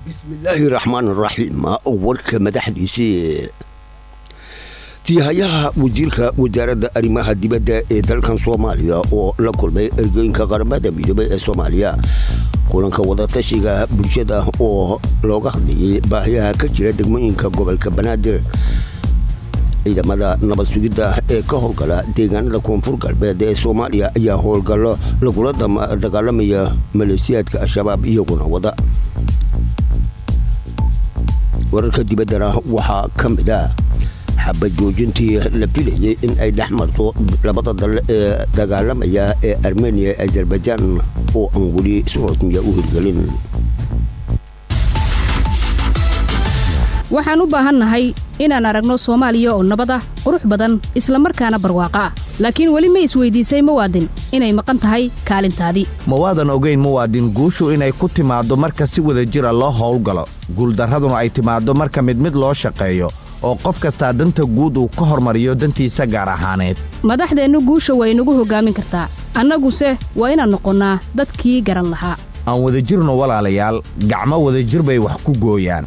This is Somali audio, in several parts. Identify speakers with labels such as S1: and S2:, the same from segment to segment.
S1: bismillaahi raxmaan raxiim warka madaxdiisii tiihayaha wasiirka wasaaradda arrimaha dibadda ee dalkan soomaaliya oo la kulmay ergooyinka qaramada midoobay ee soomaaliya kulanka wadatashiga bulshada oo looga hadlayay baahiyaha ka jira degmooyinka gobolka banaadir ciidamada nabad sugidda ee ka howlgala deegaanada koonfur galbeed ee soomaaliya ayaa howlgallo lagula dagaalamaya maleesiyaadka al-shabaab iyaguna wada wararka dibaddana waxaa ka mid ah xabad joojintii la filayay in ay dhex marto labada dal ee dagaalamaya ee armeniya ee azerbaijaan oo aan weli si rasmiya u hirgelin
S2: waxaan u baahannahay inaan aragno soomaaliya oo nabad ah qurux badan isla markaana barwaaqo ah laakiin weli ma isweydiisay muwaadin inay maqan tahay kaalintaadii
S3: mawaadan ogayn muwaadin guushu inay ku timaaddo marka si wada jira loo howlgalo guuldarraduna ay timaaddo marka mid mid loo shaqeeyo oo qof kastaa danta guud uu ka hormariyo dantiisa gaar ahaaneed
S2: madaxdeennu guusha waa inagu hoggaamin kartaa annaguse waa inaan noqonnaa dadkii garan lahaa
S3: aan wadajirno walaalayaal gacmo wadajir bay wax ku gooyaan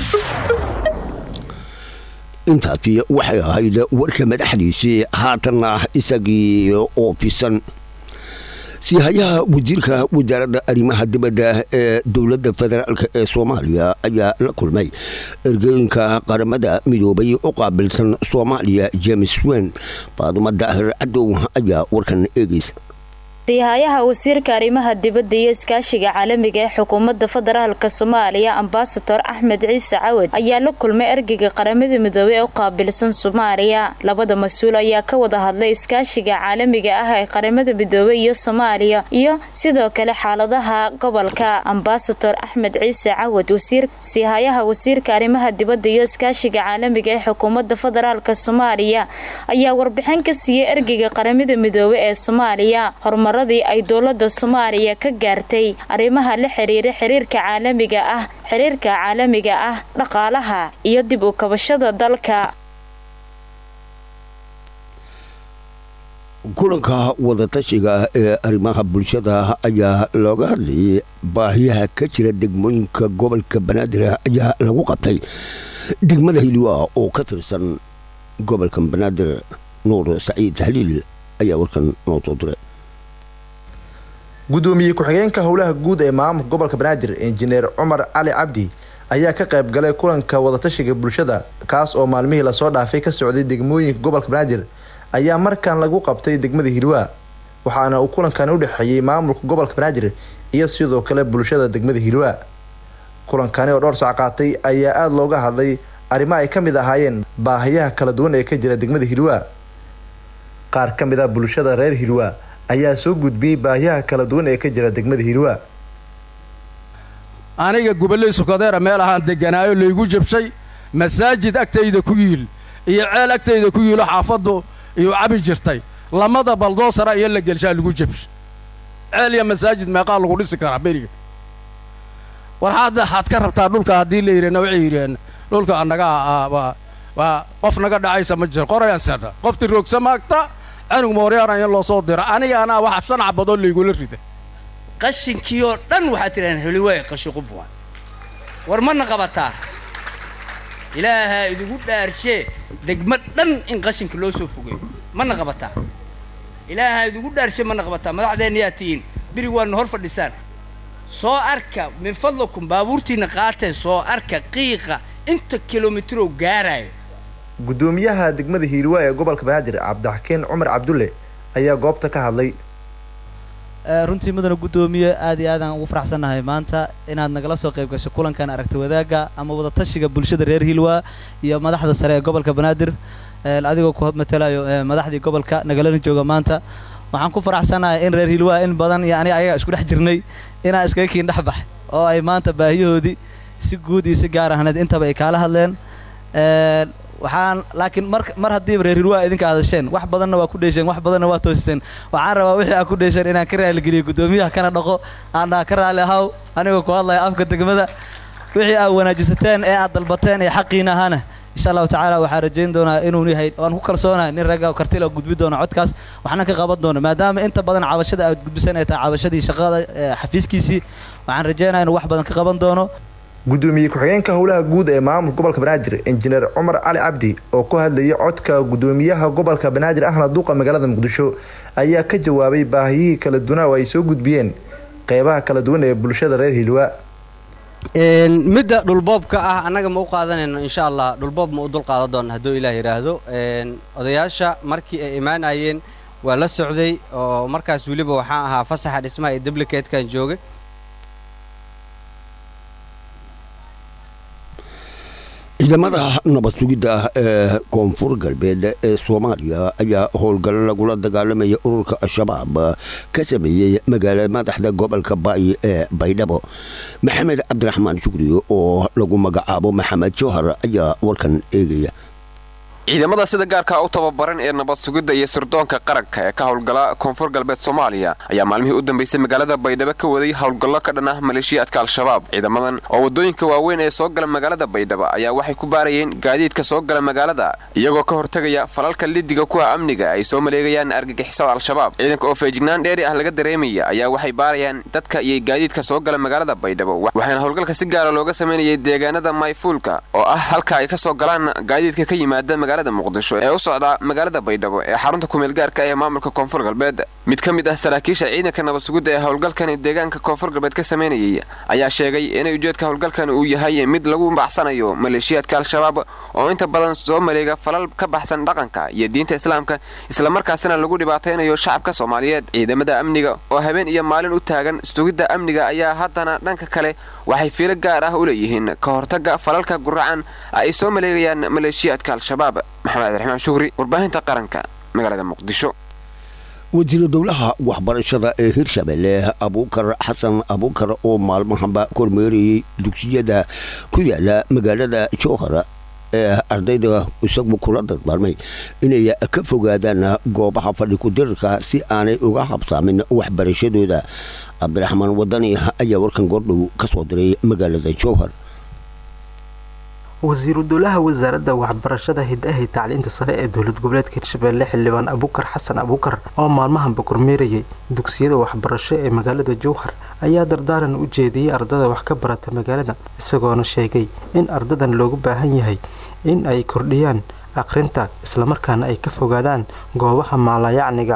S1: intaasi waxay ahayd warka madaxdiisii haatanna isagii oo fisan siihayaha wasiirka wasaaradda arrimaha dibadda ee dowladda federaalk ee soomaaliya ayaa la kulmay ergooyinka qaramada midoobay u qaabilsan soomaaliya james wen faadumo daahir cadow ayaa warkan eegaysa
S4: siihayaha wasiirka arrimaha dibadda iyo iskaashiga caalamiga ee xukuumadda federaalka soomaaliya ambasador axmed ciise cawad ayaa la kulmay ergeyga qaramada midoobey ee u qaabilsan soomaaliya labada mas-uul ayaa ka wada hadlay iskaashiga caalamiga ah ee qaramada midoobey iyo soomaaliya iyo sidoo kale xaaladaha gobolka ambasador axmed ciise cawad siihayaha wasiirka arrimaha dibadda iyo iskaashiga caalamiga ee xukuumadda federaalka soomaaliya ayaa warbixin ka siiyey ergeyga qaramada midoobey ee soomaaliya horumar ay dowlada soomaaliya ka gaartay arrimaha la xiriira xiriirka caalamiga ah xiriirka caalamiga ah dhaqaalaha iyo dib u kabashada dalka
S1: kulanka wadatashiga ee arrimaha bulshada ayaa looga hadlayay baahiyaha ka jira degmooyinka gobolka banaadir ayaa lagu qabtay degmada hiliwa oo ka tirsan gobolka banaadir nuur saciid haliil ayaa warkan noo soo diray
S5: gudoomiye ku-xigeenka howlaha guud ee maamulka gobolka banaadir injineer cumar cali cabdi ayaa ka qayb galay kulanka wadatashiga bulshada kaas oo maalmihii lasoo dhaafay ka socday degmooyinka gobolka banaadir ayaa markan lagu qabtay degmada hilwaa waxaana uu kulankan u dhexeeyey maamulka gobolka banaadir iyo sidoo kale bulshada degmada hilwaa kulankani oo dhowr sac qaatay ayaa aada looga hadlay arrimo ay ka mid ahaayeen baahiyaha kala duwan ee ka jira degmada hilwaa qaar ka mid ah bulshada reer hilwaa ayaa soo gudbiyey baahiyaha kala duwan ee ka jira degmada hilwaa
S6: aniga gobolley sokodeera meel ahaan deganaayo laygu jabshay masaajid agtayda ku yiil iyo ceel agtayda ku yiilo xaafaddu iyo cabi jirtay lamada baldoosara iyo la gelshaa lagu jabshay ceel iyo masaajid meeqaa lagu dhisi karaa beriga war hadda waxaad ka rabtaa dhulka haddii la yidhahna waxay yidhaheen dhulka annaga waa qof naga dhacaysa ma jiro qorayaan sedha qofti roogsa maagta anug mooryaana in loo soo diro aniga anaa waxa shan cabadoo laygula rida
S7: qashinkii oo dhan waxaad tidhahdeen heliwaay qashiqubwa war mana qabataa ilaahaa idigu dhaarshee degmo dhan in qashinka loo soo fogeeyo mana qabataa ilaahaa idigu dhaarshe mana qabataa madaxdeenna yaa tihiin birig waadna hor fadhisaan soo arka min fadlakum baabuurtiinna qaatee soo arka qiiqa inta kilomitrow gaaraayo
S5: gudoomiyaha degmada hiirwaa ee gobolka banaadir cabdixakiin cumar cabdulle ayaa goobta ka hadlay
S8: runtii mudana guddoomiye aad iyo aadaan ugu faraxsannahay maanta inaad nagala soo qayb gasho kulankan aragti wadaagga ama wadatashiga bulshada reer hiilwaa iyo madaxda sare ee gobolka banaadir adigoo ku matalayo madaxdii gobolka nagalana jooga maanta waxaan ku faraxsannahay in reer hiilwaa in badan iyo aniga ayaga isku dhex jirnay inaan iskaga kiin dhex bax oo ay maanta baahiyahoodii si guud iyo si gaar ahneed intaba ay kaala hadleen waxaan laakiin mar mar haddiiba reer hirwaa idinka hadasheen wax badanna waa ku dheesheen wax badanna waa toosiseen waxaan rabaa wixii aad ku dheesheen inaan ka raaligeliyo guddoomiyaha kana dhaqo aandhaa ka raali ahaw anigoo ku hadlaya afka degmada wixii aad wanaajisateen ee aad dalbateen ee xaqiina ahaana insha allahu tacaala waxaan rajayn doonaa inuu yahay waan ku kalsoonahay nin ragga kartila gudbi doona codkaas waxna ka qaban doona maadaama inta badan cabashada aad gudbisan ay tahay cabashadii shaqada xafiiskiisii waxaan rajaynaya inuu wax badan ka qaban doono
S5: gudoomiye ku-xigeenka howlaha guud ee maamulka gobolka banaadir injineer cumar cali cabdi oo ku hadlayay codka gudoomiyaha gobolka banaadir ahna duuqa magaalada muqdisho ayaa ka jawaabay baahiyihii kala duwan oo ay soo gudbiyeen qeybaha kala duwan ee bulshada reer hilwa
S9: midda dhulboobka ah annaga ma u qaadanayno insha allah dhulboob ma u dul qaadan doona hadduu ilaah yidhaahdo odayaasha markii ay imaanayeen waa la socday oo markaas weliba waxaan ahaa fasaxa dhismaha ee dublicatekan joogay
S1: ciidamada nabad sugidda ah ee koonfur galbeed ee soomaaliya ayaa howlgallo lagula dagaalamaya ururka al-shabaab ka sameeyey magaalada madaxda gobolka baayi ee baydhabo maxamed cabdiraxmaan shukri oo lagu magacaabo maxamed jawhar ayaa warkan eegaya
S10: ciidamada sida gaarka u tababaran ee nabad sugidda iyo sirdoonka qaranka ee ka howlgala koonfur galbeed soomaaliya ayaa maalmihii u dambeysay magaalada baydhabo ka waday howlgallo ka dhan ah maleeshiyaadka al-shabaab ciidamadan oo waddooyinka waaweyn ee soo gala magaalada baydhabo ayaa waxay ku baarayeen gaadiidka soo gala magaalada iyagoo ka hortegaya falalka lidiga kuwa amniga ay soo maleegayaan argagixisada al-shabaab ciidanka oo feejignaan dheeri ah laga dareemaya ayaa waxay baarayaan dadka iyo gaadiidka soo gala magaalada baydhabo waxaana howlgalka si gaara looga samaynayay deegaanada mayfuulka oo ah halka ay ka soo galaan gaadiidka ka yimaada magaalada muqdisho ee u socda magaalada baydhabo ee xarunta kumeel gaarka ee maamulka koonfur galbeed mid ka mid ah saraakiisha ciidanka nabad sugidda ee howlgalkani deegaanka koonfur galbeed ka samaynayay ayaa sheegay inay ujeedka howlgalkani uu yahay mid lagu baxsanayo maleeshiyaadka al-shabaab oo inta badan soo maleega falal ka baxsan dhaqanka iyo diinta islaamka islamarkaasina lagu dhibaataynayo shacabka soomaaliyeed ciidamada amniga oo habeen iyo maalin u taagan sugidda amniga ayaa haddana dhanka kale waxay fiilo gaar ah u leeyihiin ka hortagga falalka guracan ay soo maleegayaan maleeshiyaadka al-shabaab maxamed cabdiraxmaan shukri warbaahinta qaranka magaalada muqdisho
S1: wasiiru dowlaha waxbarashada ee hirshabelle abuukar xasan abuukar oo maalmahanba kormeerayay dugsiyada ku yaala magaalada jowhar ee ardayda isagu kula dardaarmay inay ka fogaadaan goobaha fadhi ku-dirarka si aanay uga habsaamin waxbarashadooda cabdiraxmaan wadani ayaa warkan goordhow ka soo diray magaalada jowhar
S11: wasiiru dowlaha wasaaradda waxbarashada hiddaha tacliinta sare ee dowlad goboleedka hirshabelle xildhibaan abuukar xasan abuukar oo maalmahanba kormeerayay dugsiyada waxbarasho ee magaalada jowhar ayaa dardaaran u jeediyey ardada wax ka barata magaalada isagoona sheegay in ardadan loogu baahan yahay in ay kordhiyaan akhrinta islamarkaana ay ka fogaadaan goobaha maalayacniga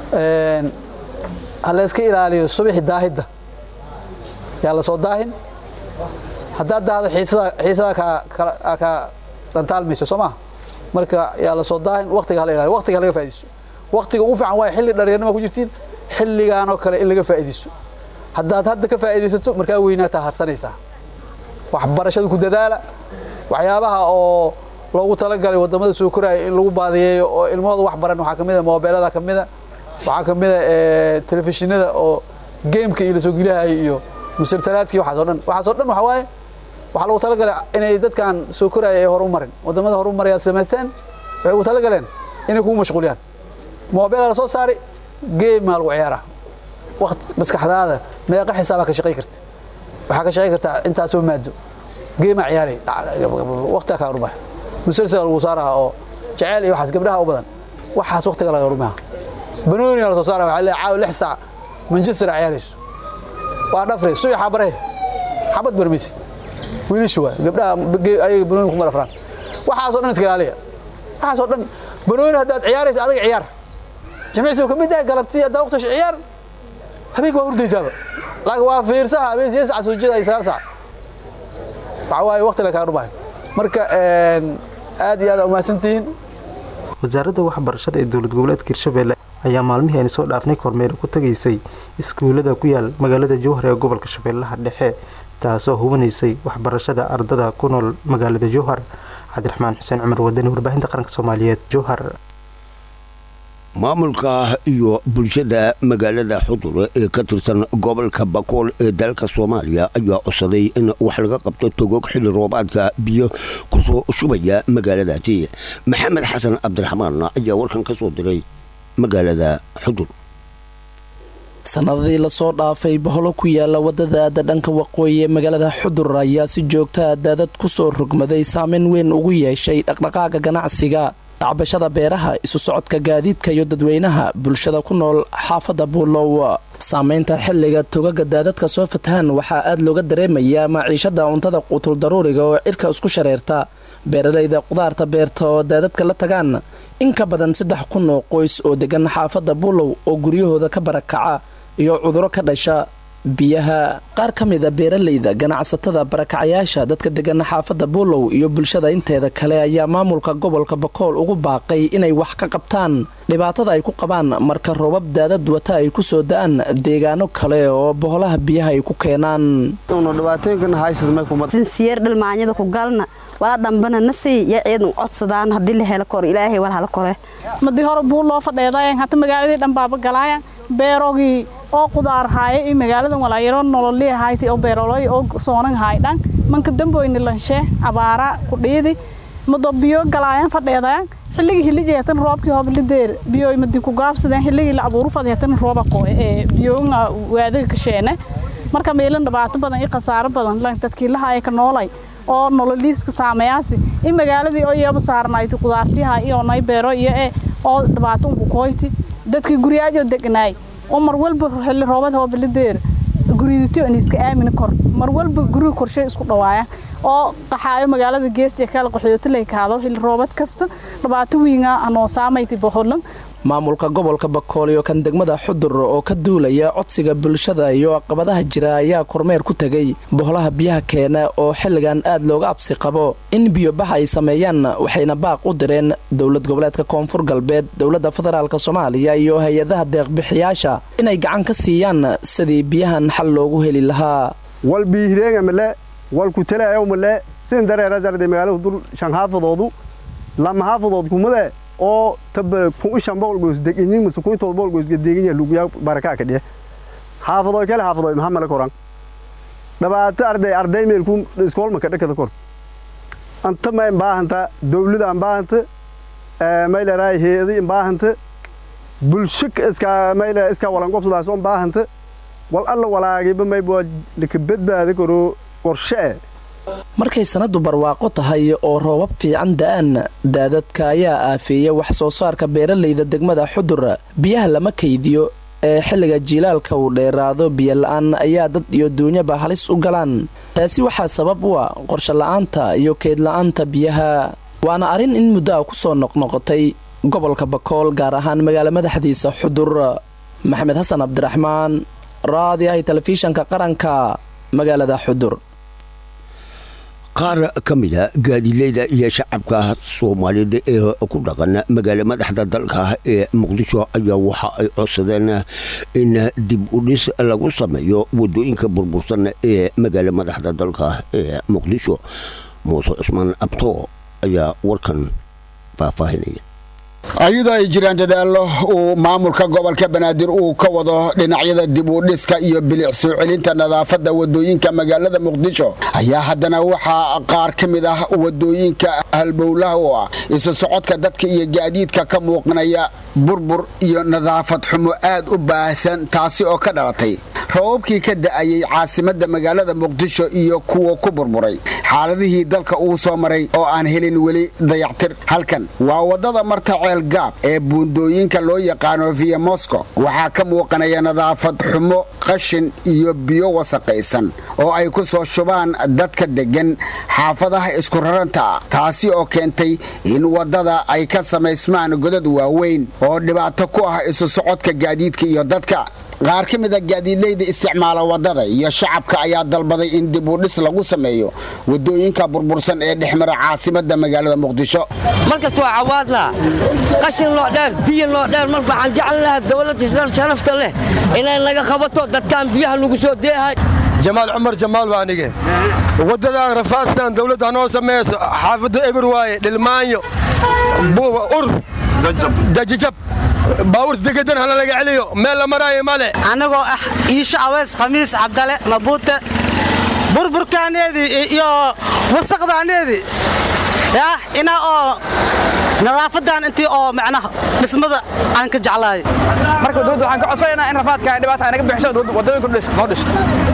S12: ha layska ilaaliyo subaxi daahidda yaa la soo daahin haddaad daahdo xiisada ka dhantaalmayso soo maha marka yaa la soo daahin waqtiga hala ilaaliyo waqtiga halaga faa'iidayso waqtiga ugu fiican waaya xilli dhallinyarnima ku jirtiin xilligaanoo kale in laga faa'iidayso haddaad hadda ka faa'iidaysato markaa weynaataa harsanaysaa waxbarashada ku dadaala waxyaabaha oo loogu talagalay wadamada soo koraya in lagu baadiyeeyo oo ilmahooda wax baran waxaa kamid a moobeelada kamid a waxaa kamid a telefishinada oo geemka iyo lasoo gelihayo iyo musalsalaadkii waxaasoo dhan waxaasoo dhan waxaa waaye waxaa lagu talagalay inay dadkan soo koraya ay hor u marin wadamada hor u maraya samaysteen waxay ugu talagaleen inay kugu mashquuliyaan moobeela la soo saari geemaa lagu ciyaaraa waqti maskaxdaada meeqa xisaabaa ka shaqay karta waxaa ka shaqay kartaa intaasoo maado geemaa ciyaaray waqtigaa kaa horumaya musalsal lagu saaraha oo jeceyl iyo waxaas gabdhaha u badan waxaas waqtiga laga horumaha banooniga la soo saara waxaa leeyahay caawa lix saac manchester ciyaarayso waa dhafre suy xabare xabad barmaysid wiilashu waay gabdhaha ayaga banooni kuma dhafraan waxaasoo dhan iska ilaaliya waxaasoo dhan banooni haddaad ciyaarayso adiga ciyaar jimicsigu ka mid ah galabtii haddaa waqti ciyaar habeenka waa hurdaysaaba laakiin waa fiirsaha habeen sideed sac soo jeeda ay sagaal sac waxaa waaye waqti la kaa dhumayo marka aad iyo aad umahadsantihiin
S11: wasaaradda waxbarashada ee dowlad goboleedka hirshabelle ayaa maalmihii aynu soo dhaafnay kormeer ku tagaysay iskuullada ku yaal magaalada jowhar ee gobolka shabeellaha dhexe taasoo hubinaysay waxbarashada ardada ku nool magaalada jowhar cabdiraxmaan xuseen cumar wadani warbaahinta qaranka soomaaliyeed jowhar
S1: maamulka iyo bulshada magaalada xudur ee ka tirsan gobolka bakool ee dalka soomaaliya ayaa codsaday in wax laga qabto togoog xilli roobaadka biyo kusoo shubaya magaaladaasi maxamed xasan cabdiraxmaan ayaa warkan ka soo diray magaalada xudur
S13: sanadadii lasoo dhaafay boholo ku yaala wadada aada dhanka waqooyi ee magaalada xudur ayaa si joogtaa daadad kusoo rogmaday saameyn weyn ugu yeeshay dhaqdhaqaaga ganacsiga tacbashada beeraha isu socodka gaadiidka iyo dadweynaha bulshada ku nool xaafadda buulow saamaynta xilliga togaga daadadka soo fatahaan waxaa aad looga dareemayaa maciishada cuntada quutul daruuriga oo cirka isku shareerta beeralayda qudaarta beerta oo daadadka la tagaan in ka badan saddex kun oo qoys oo degan xaafadda buulow oo guryahooda ka barakaca iyo cuduro ka dhasha biyaha qaar ka mida beeralayda ganacsatada barakacayaasha dadka degan xaafadda buulow iyo bulshada inteeda kale ayaa maamulka gobolka bakool ugu baaqay inay wax ka qabtaan dhibaatada ay ku qabaan marka roobab daadad wata ay ku soo da-aan deegaano kale oo boholaha biyaha ay ku keenaan
S14: sinsiyeer dhalmaanyada ku galna walaa dhambana nasii ya ciidan codsadaan haddii la helo kor ilaahay wal hala kole
S15: madii hore buu loo fadheedayan hata magaaladii dhan baaba galaayan beerogii oo qudaar haaya iyo magaaladan walaayaro nololii hayti oo beeroloy oo soonan haay dhan manka damboyni lanshe abaara ku dhiidi mado biyo galaayan fadheedayan xilligii hilijeetan roobkii hoblideer biyoy madi ku gaabsadeen xilligii la abuuru fadheetan rooba qoe ee biyoonga waadiga kasheene marka meelan dhibaato badan iyo khasaaro badan lan dadkii lahaaya ka noolay oo nololiiska saameyaasi in magaaladii oo iyaba saarnayti qudaartiha iyo nay beero iyo e oo dhibaato unku koyti dadkii guryaajoo degnaay oo mar walba xilli roobad hoobalideer guridito in iska aamina kor mar walba guriga korshe isku dhawaayaan oo qaxaayo magaalada geesta kala qaxooto lay kaado xilli roobad kasta dhibaato wiinga anoo saamayti boholan
S13: maamulka gobolka bakool iyo kan degmada xudur oo ka duulaya codsiga bulshada iyo caqabadaha jira ayaa kormeer ku tegay boholaha biyaha keena oo xilligan aad looga absi qabo in biyobaxa ay sameeyaan waxayna baaq u direen dowlad goboleedka koonfur galbeed dowladda federaalk soomaaliya iyo hay-adaha deeqbixiyaasha inay gacan ka siiyaan sidii biyahan xal loogu heli lahaa
S16: wal biihireega male wal kutelayo male sin dareerasarde magaalada dul shan haafadoodu lama haafadood kumade oo taba kun ishan boqol goos degenyin mase kun todoba boqol goos gedegenya luguya barakaa ka dhiye xaafadoy kale xaafadoy maxaa male koran dhibaato arday arday meelku iskoolma ka dhakada kor anta ma imbaahanta dawlada imbaahanta mayleraa heedi imbaahanta bulsho iska mayle iska walan gobsadaas oo imbaahanta wal alla walaagiba mayba laka badbaadi karo qorshe
S13: markay sanadu barwaaqo tahay oo roobab fiican da-aan daadadka ayaa aafeeya wax soo saarka beeralayda degmada xudur biyaha lama kaydiyo ee xilliga jiilaalka uu dheeraado biyo la-aan ayaa dad iyo duunyaba halis u galaan taasi waxaa sabab u ah qorsho la-aanta iyo keyd la-aanta biyaha waana arrin in muddo a ku soo noqnoqotay gobolka bakool gaar ahaan magaala madaxdiisa xudur maxamed xasan cabdiraxmaan raadiyahay telefishanka qaranka magaalada xudur
S1: qaar ka mida gaadiidleyda iyo shacabka soomaaliyeed ee ku dhaqan magaala madaxda dalka ee muqdisho ayaa waxa ay codsadeen in dib u dhis lagu sameeyo wadooyinka burbursan ee magaala madaxda dalka ee muqdisho muuse cusmaan abto ayaa warkan faahfaahinaya
S17: ayadoo ay jiraan dadaallo uu maamulka gobolka banaadir uu ka wado dhinacyada dib u dhiska iyo bilic soo celinta nadaafadda wadooyinka magaalada muqdisho ayaa haddana waxaa qaar ka mid ah wadooyinka halbowlaha oo ah isu socodka dadka iyo gaadiidka ka muuqanaya burbur iyo nadaafad xumo aad u baahsan taasi oo ka dhalatay rababkii ka da'ayay caasimadda magaalada muqdisho iyo kuwa ku burburay xaaladihii dalka uu soo maray oo aan helin weli dayactir halkan waa wadada marta gaab ee buundooyinka loo yaqaano via moscow waxaa ka muuqanaya nadaafad xumo qashin iyo biyo wasaqaysan oo ay ku soo shubaan dadka deggan xaafadaha isku raranta taasi oo keentay in waddada ay ka samaysmaan godad waaweyn oo dhibaato ku ah isu socodka gaadiidka iyo dadka qaar ka mid a gaadiidleyda isticmaala waddada iyo shacabka ayaa dalbaday in dib u dhis lagu sameeyo wadooyinka burbursan ee dhexmara caasimadda magaalada muqdisho
S18: markasta waa cawaadna qashin loo dheer biyo loo dheer marka waxaan jeclan lahaa dowladda sharafta leh inay naga qabato dadkaan biyaha lagu soo deehay
S19: jamaal cumar jamaal waa anige waddadan rafaadsan dowladda hanoo sameeyso xaafadda eber waaye dhilmaanyo ur dajajab baawurta degadan hala laga celiyo meel la maraayo male
S20: annagoo ah iisho aweys khamiis cabdale mabuute burburkaaneedii iyo wasaqdaaneedii yah inaa oo nadaafadan intii oo macnaha dhismada aan ka jeclaayo
S21: marka dowladda waxaan ka codsanaynaa in rafaadka dhibaataa naga bixiso wadooyinku noo dhisto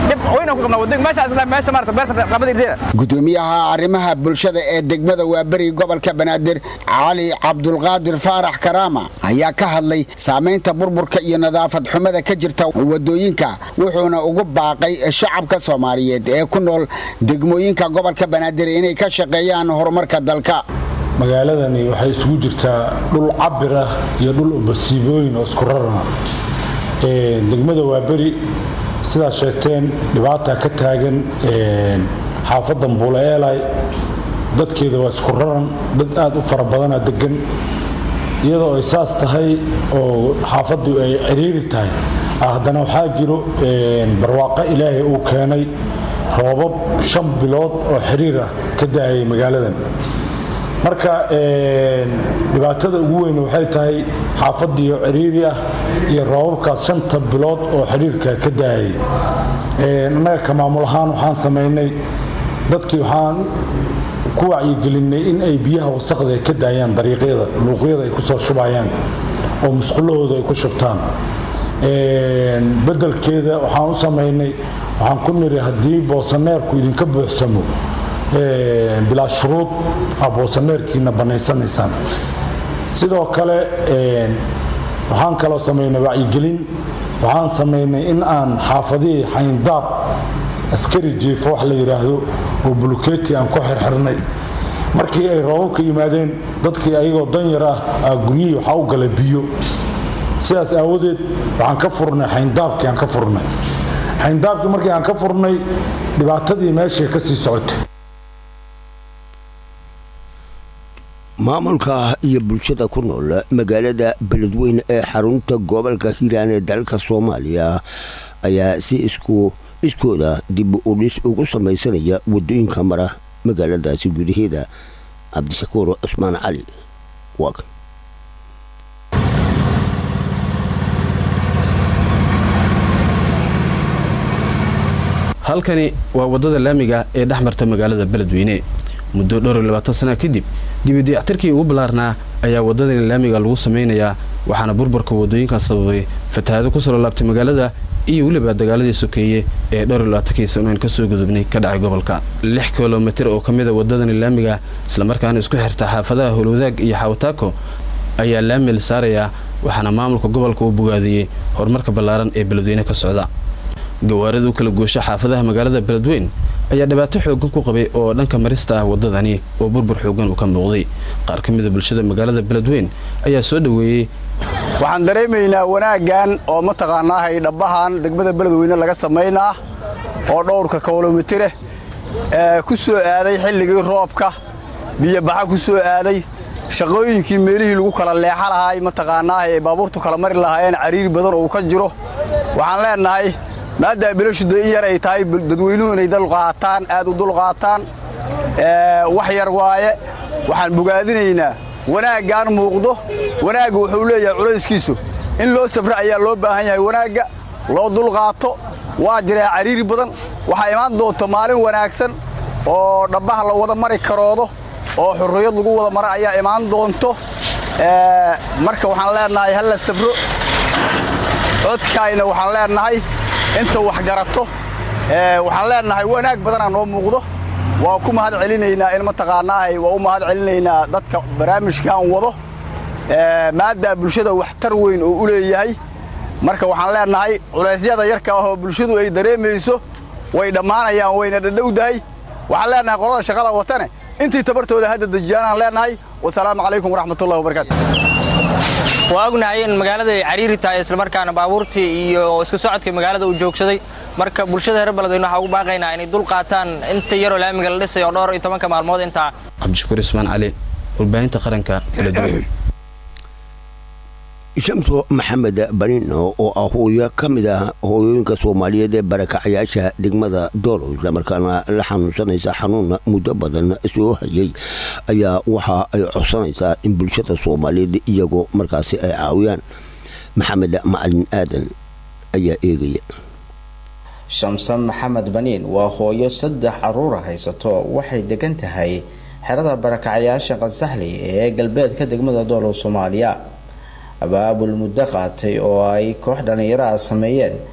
S21: dhib weyn ku qabnaa wadooyinka meeshaas ilaa meesha maarata beerta qabada irdeena
S17: gudoomiyaha arrimaha bulshada ee degmada waaberi gobolka banaadir cali cabdulqaadir faarax karaama ayaa ka hadlay saamaynta burburka iyo nadaafad xumada ka jirta wadooyinka wuxuuna ugu baaqay shacabka soomaaliyeed ee ku nool degmooyinka gobolka banaadir inay ka shaqeeyaan horumarka dalka
S22: magaaladani waxay isugu jirtaa dhul cabir ah iyo dhul basiibooyin oo isku rarana degmada waaberi sidaad sheegteen dhibaata ka taagan xaafadda mbuule eelay dadkeeda waa isku raran dad aad u fara badana degan iyadoo ay saas tahay oo xaafaddu ay ciriiri tahay haddana waxaa jiro barwaaqo ilaahay uu keenay roobab shan bilood oo xiriir ah ka daayay magaaladan marka dhibaatada ugu weyn waxay tahay xaafadiyo ciriiri ah iyo roobabkaas shanta bilood oo xiriirka ka daayay annaga ka maamul ahaan waxaan samaynay dadkii waxaan ku wacyigelinay in ay biyaha wasaqda ay ka daayaan dariiqyada luuqyada ay kusoo shubayaan oo musqulahooda ay ku shubtaan bedelkeeda waxaan u samaynay waxaan ku niri haddii boosaneerku idinka buuxsamo bilaa shuruud aa boosaneerkiina bannaysanaysaan sidoo kale waxaan kaloo samaynay wacyigelin waxaan samaynay in aan xaafadihii xayndaab askari jiifo wax la yidhaahdo oo buluketi aan ku xirxirnay markii ay roobabka yimaadeen dadkii ayagoo danyar ah aa guryihii waxaa u galay biyo sidaas aawadeed waxaan ka furnay xayndaabkii aan ka furnay xayndaabkii markii aan ka furnay dhibaatadii meeshay ka sii socotay
S1: maamulka iyo bulshada ku nool magaalada beledweyne ee xarunta gobolka hiiraan ee dalka soomaaliya ayaa si isku iskooda dib u dhis ugu samaysanaya wadooyinka mara magaaladaasi gudaheeda cabdishakuur cusmaan cali waag
S23: halkani waa waddada laamiga ee dhex marta magaalada beledweyne muddo dhowr iyo labaatan sana kadib dibidayactirkii ugu ballaarnaa ayaa waddadani laamiga lagu samaynayaa waxaana burburka waddooyinkan sababay fatahaado ku soo laabtay magaalada iyo weliba dagaaladii sokeeye ee dhowr iyo labaatanki sanoyn ka soo gudubnay ka dhacay gobolka lix kilomitir oo ka mid a waddadani laamiga islamarkaana isku xirta xaafadaha howlwadaag iyo xawataako ayaa laami la saarayaa waxaana maamulka gobolka uu bogaadiyey horumarka ballaaran ee beledweyne ka socda gawaarida u kala goosha xaafadaha magaalada beledweyn ayaa dhibaato xoogan ku qabay oo dhanka marista ah waddadani oo burbur xoogan uu ka muuqday qaar ka mida bulshada magaalada beledweyn ayaa soo dhoweeyey
S24: waxaan dareemaynaa wanaaggan oo mataqaanaahay dhabbahan degmada beledweyne laga samaynaa oo dhowrka kilomitire ee ku soo aaday xilligii roobka biyobaxa ku soo aaday shaqooyinkii meelihii lagu kala leexa lahaay mataqaanaahay ee baabuurtu kala mari lahaayeen cariiri badan oo ka jiro waxaan leennahay maaddaa bilashuda in yar ay tahay dadweynuhu inay dulqaataan aad u dulqaataan wax yar waaye waxaan bogaadinaynaa wanaaggaan muuqdo wanaagga wuxuu leeyahay culayskiisu in loo sabra ayaa loo baahan yahay wanaagga loo dulqaato waa jiraa cariiri badan waxaa imaan doonta maalin wanaagsan oo dhabbaha la wada mari karoodo oo xurriyad lagu wada maro ayaa imaan doonto marka waxaan leennahay ha la sabro codkaayna waxaan leennahay inta wax garato waxaan leennahay wanaag badanaa noo muuqdo waa ku mahad celinaynaa in mataqaanaahay waa u mahad celinaynaa dadka barnaamijkan wado maaddaa bulshada waxtar weyn oo u leeyahay marka waxaan leennahay culeysyada yarka ah oo bulshadu ay dareemayso way dhammaanayaan wayna dhadhowdahay waxaan leennahay qolada shaqada watane intii tabartooda hadda dejiyaanaan leennahay wasalaamu calaykum waraxmatullahi wabarakaatu
S25: waa ognahay in magaalada ay cariiri tahay islamarkaana baabuurtii iyo isku socodkii magaalada uu joogsaday marka bulshada reer beledweyne waxaa ugu baaqaynaa inay dul qaataan inta yaroo laamiga la dhisayo dhowr iyo tobanka maalmood intaa
S23: cabdishakuur ismaan cali warbaahinta qaranka beledweyne
S1: shamso maxamed banino oo ah hooyo ka mid ah hooyooyinka soomaaliyeed ee barakacayaasha degmada doolow islamarkaana la xanuunsanaysa xanuun muddo badan soo hayay ayaa waxa ay codsanaysaa in bulshada soomaaliyeed iyagoo markaasi ay caawiyaan maxamed macalin aadan ayaa eegaya
S26: shamsan maxamed baniin waa hooyo saddex caruura haysato waxay degan tahay xerada barakacayaasha qansaxli ee galbeedka degmada doolow soomaaliya abaabul muddo qaatay oo ay koox dhallinyaro ah sameeyeen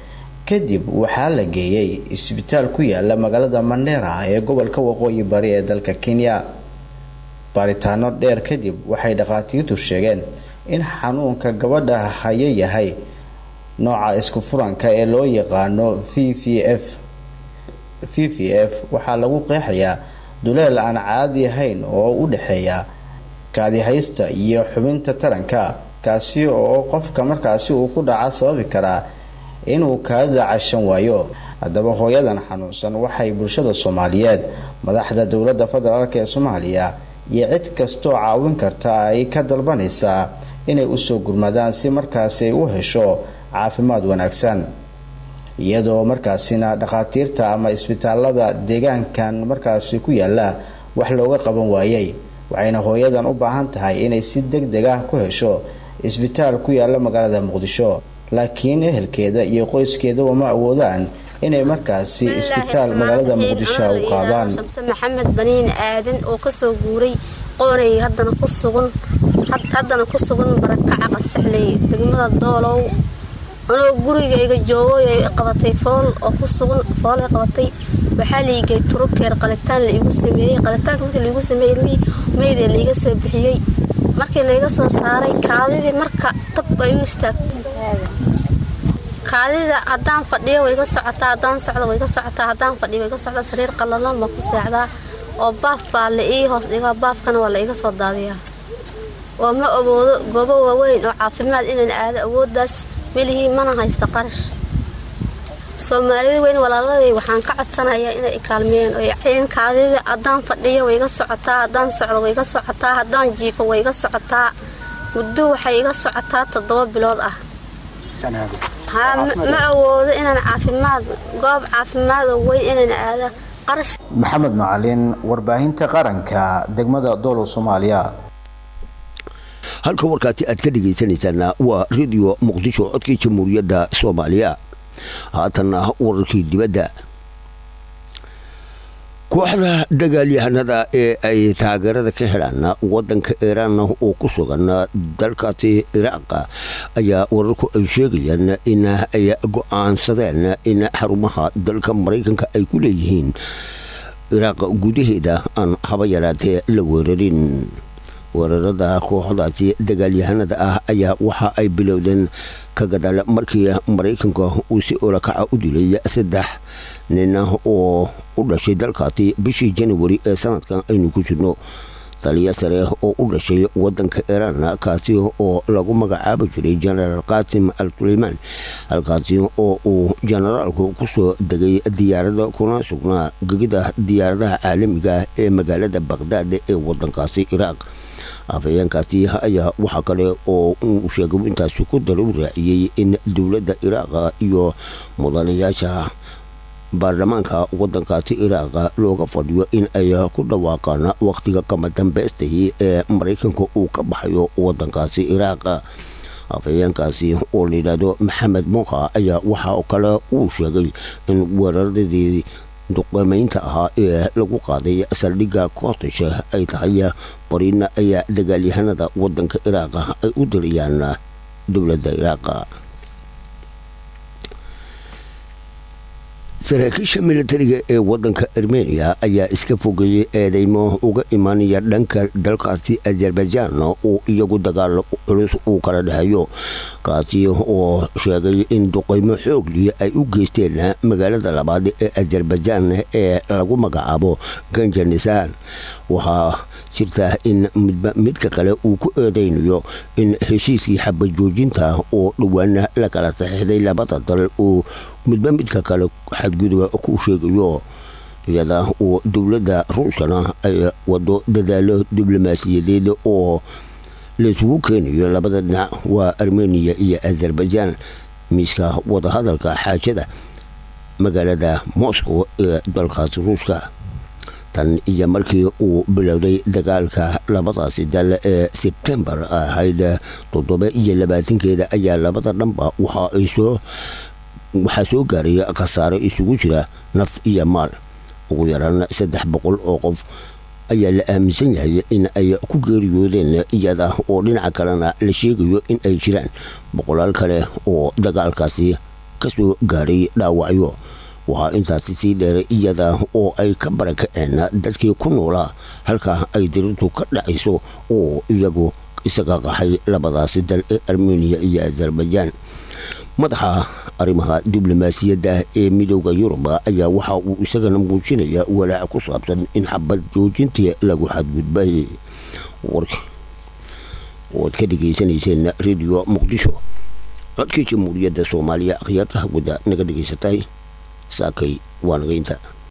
S26: kadib waxaa la geeyey isbitaal ku yaala magaalada mandheera ee gobolka waqooyi bari ee dalka kenya baaritaano dheer kadib waxay dhakhaatiirtu sheegeen in xanuunka gabadha haya yahay nooca isku furanka ee loo yaqaano v v f v v f waxaa lagu qeexayaa duleel aan caadi ahayn oo u dhexeeya kaadihaysta iyo xubinta taranka kaasi oo qofka markaasi uu ku dhaca sababi karaa inuu kaadida cashan waayo haddaba hooyadan xanuunsan waxay bulshada soomaaliyeed madaxda dowladda federaalk ee soomaaliya iyo cid kastoo caawin karta ay ka dalbanaysaa inay usoo gurmadaan si markaasi ay u hesho caafimaad wanaagsan iyadoo markaasina dhakhaatiirta ama isbitaalada deegaankan markaasi ku yaala wax looga qaban waayay waxayna hooyadan u baahan tahay inay si deg deg ah ku hesho isbitaal ku yaala magaalada muqdisho laakiin ehelkeeda iyo qoyskeedaba ma awoodaan inay markaasi isbitaal magaalada muqdisho u qaadaan
S2: shamse maxamed baniin aadan oo kasoo guuray qoonay haddana ku sugan haddana ku sugan barakaca qansaxley degmada doolow anoo gurigayga joogo ay qabatay fool oo ku sugan fool ay qabatay waxaa liigay turukeer qalitaan la igu sameeyey qalitaanka markii laigu sameeyey ilmihii meydee laiga soo bixiyey markii laiga soo saaray kaadidii marka dab ay u istaagtay kaadida haddaan fadhiyo way iga socotaa haddaan socdo way iga socotaa haddaan fadhiyo way iga socdaa sariir qallalan baan ku seexdaa oo baaf baa la ii hoos dhigaa baafkana waa la iga soo daadiyaa oo ma awoodo goobo waaweyn oo caafimaad inaan aado awooddaas melihii mana haysta qarash soomaalida weyn walaaladay waxaan ka codsanayaa inay ikaalmeeyeen oo ceen kaadida haddaan fadhiyo way iga socotaa haddaan socdo way iga socotaa haddaan jiifo way iga socotaa muddo waxay iga socotaa toddoba bilood ah ma awoodo inaan caafimaad goob caafimaad oo weyn inaan aado qarash
S26: maxamed macalin warbaahinta qaranka degmada doolow soomaaliya
S1: halka warkaasi aad ka dhegaysanaysaana waa radio muqdisho codkii jamhuuriyadda soomaaliya haatanna wararkii dibadda kooxda dagaalyahanada ee ay taageerada ka helaan wadanka iiraan oo ku sugan dalkaasi iraaqa ayaa wararku ay sheegayaan in ay go-aansadeen in xarumaha dalka maraykanka ay ku leeyihiin iraaq gudaheeda aan haba yaraatee la weerarin weerarada kooxdaasi dagaalyahanada ah ayaa waxa ay bilowdeen ka gadaal markii maraykanka uu si olakaca u dilay saddex nin oo u dhashay dalkaasi bishii janawari ee sanadkan aynu ku jirno taliya sare oo u dhashay wadanka iiraan kaasi oo lagu magacaabi jiray jenaraal qaasim al suleymaan halkaasi oo uu jenaraalku kusoo degay diyaarada kuna sugnaa gegida diyaaradaha caalamiga ee magaalada baqdaad ee wadankaasi iraaq afhayeenkaasi ayaa waxaa kale oo uu sheegay intaasi ku daru raaciyey in dowladda iraaqa iyo mudanayaasha baarlamaanka wadankaasi iraaqa looga fadhiyo in ay ku dhawaaqaan wakhtiga kama dambeystay ee maraykanka uu ka baxayo wadankaasi iraaqa afhayeenkaasi oo layidhaahdo maxamed muuqa ayaa waxaa kale uu sheegay in weeraradii duqeymeynta ahaa ee lagu qaaday saldhigga kootish ay tahay bariina ayaa dagaalyahanada wadanka iraaqa ay u dirayaan dowladda iraaqa saraakiisha militariga ee wadanka armeniya ayaa iska fogeeyey eedeymo uga imaanaya dhanka dalkaasi azerbaijan oo iyagu dagaal culus uu kala dhexeeyo kaasi oo sheegay in duqeymo xoogli ay u geysteen magaalada labaad ee azerbaijan ee lagu magacaabo ganjanisan waxaa jirta in midba midka kale uu ku eedeynayo in heshiiskii xabajoojinta oo dhowaan la kala saxiixday labada dal uu midba midka kale xadguduba ku sheegayo iyada oo dowladda ruushkana ay wado dadaalo diblomaasiyadeed oo laysugu keenayo labada dhinac waa armeniya iyo azerbaijan miiska wadahadalka xaajada magaalada moscow ee dalkaasi ruushka tan iyo markii uu bilowday dagaalka labadaasi dal ee sebtembar ahayd toddoba iyo labaatankeeda ayaa labada dhanba waxa ay soo waxaa soo gaaray khasaaro isugu jira naf iyo maal ugu yaraan saddex boqol oo qof ayaa la aaminsan yahay in ay ku geeriyoodeen iyada oo dhinaca kalena la sheegayo in ay jiraan boqolaal kale oo dagaalkaasi ka soo gaaray dhaawacyo waxaa intaasi sii dheeray iyada oo ay ka barakaceen dadkii ku noolaa halka ay dirirtu ka dhacayso oo iyagu isaga qaxay labadaasi dal ee armeniya iyo azerbaijaan madaxa arrimaha diblomaasiyadda ee midooda yurub ayaa waxa uu isagana muujinaya walaac ku saabsan in xabad joojintii lagu xadgudbay waad ka dhegaysanayseen radio muqdisho codkii jamhuuriyadda soomaaliya akhyaarta hawada naga dhegaysatay saakay waa naga inta